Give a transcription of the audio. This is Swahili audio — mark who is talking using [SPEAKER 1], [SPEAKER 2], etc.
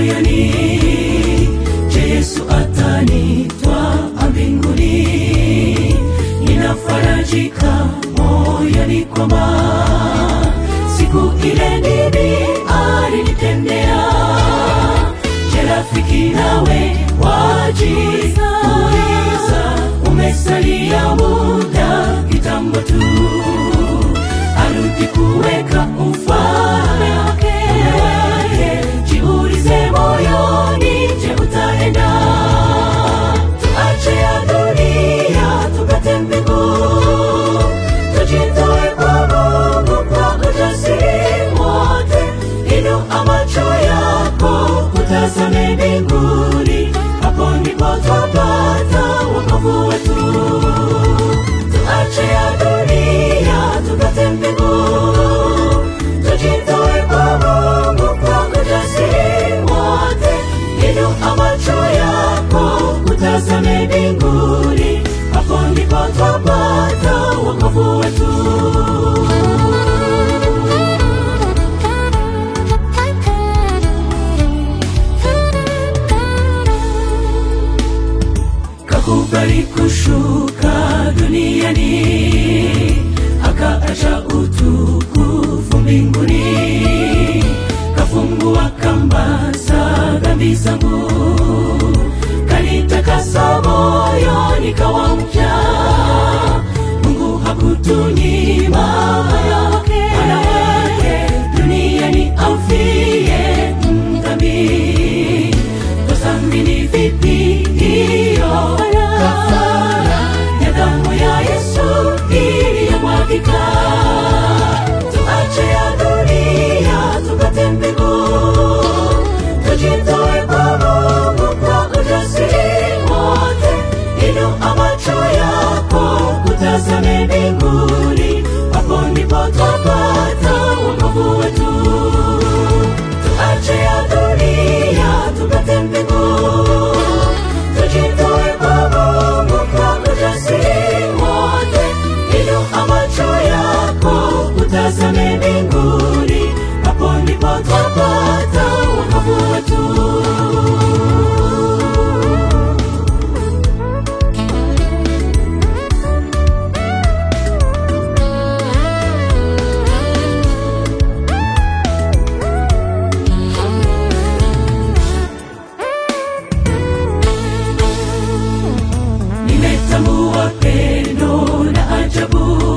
[SPEAKER 1] moyoni je yesu atanitwa mbinguni ninafarajika moyoni kwamba siku ile ndini alinitendea je rafiki nawe wajiuliza umesalia muda kitambo tu arudi kuweka ufalme wake jiulize moyoni je utaenda tuache ya dunia tupate mbingu tujitoe kwa mungu kwa ujasiri wote inua macho yako utazame mbinguni hapo ndipo twapata wokovu wetu tuache ya dunia tupate mbingu tujitoe kwa mungu kwa ujasiri wote inua macho yako utazame mbinguni hapo ndipo twapata wokovu wetu kakubali kushuka duniani akaacha utukufu mbinguni kafungua kamba za dhambi zangu kanitakasa moyoni kawa mpya mungu hakutunyima yake mwana wake duniani amfie mdhambi twasamini vipi hiyo kafara ya damu ya yesu iliyomwagika tuache ya dunia tupate mbingu tujitoe kwa mungu kwa ujasiri wote inua macho yako utazame mbinguni hapo ndipo twapata wokovu wetu tuache ya dunia tupate mbingu tujitoe kwa mungu kwa ujasiri wote inua macho yako utazame mbinguni hapo ndipo twapata wokovu wetu nimetambua pendo na ajabu